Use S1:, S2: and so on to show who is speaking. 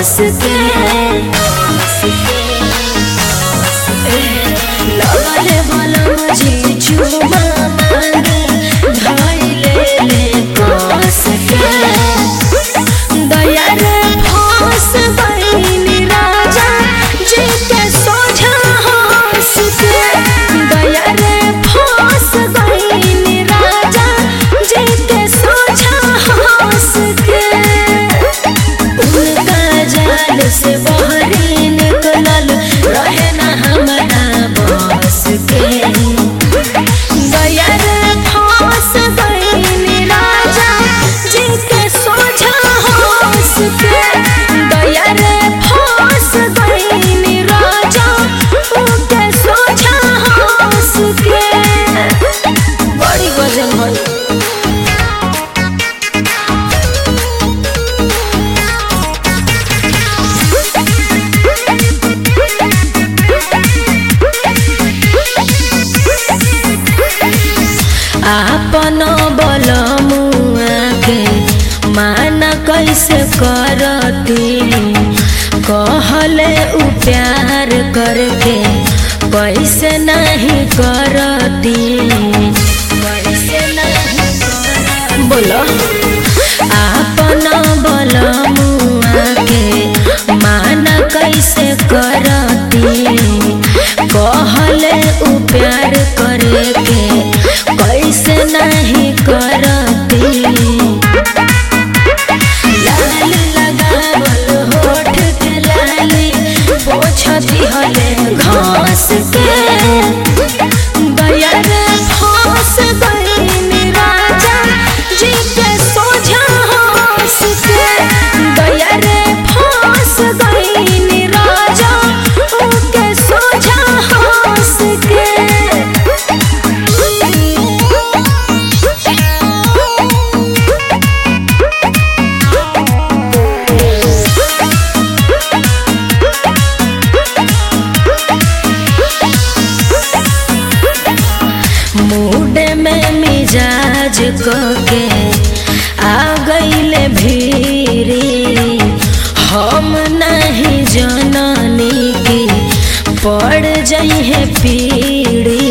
S1: कस के लगले बलम जी चुमा मांगे धइले ले कस के दया रे फांस बहिनी राजा जी के सोझा हंस के दया रे फांस बहिनी राजा जी के सोझा हंस के उनका जाल से बहरी निकलल रहे ना हमारा बस के दया रे फांस बहिनी राजा जी के सोझा हंस के दया रे फांस बहिनी राजा उनके सोझा हंस के बड़ी वजन है आपन बलमुआ के माना कैसे करती कहले उ प्यार करके कैसे नहीं करती कैसे नहीं करती बोलो आपन बलमुआ के माना कैसे करती कहले उ प्यार करे के कैसे नहीं करती लाल लगावल होठ के लाली पोछती हले घास के दया रे फांस बहिनी राजा जी के सोझा हंस के दया रे फांस बहिनी राजा उनके सोझा हंस के मूड में मिजाज के आ गईले भीरी हम नहीं जननी की पड़ जइहे पीड़ी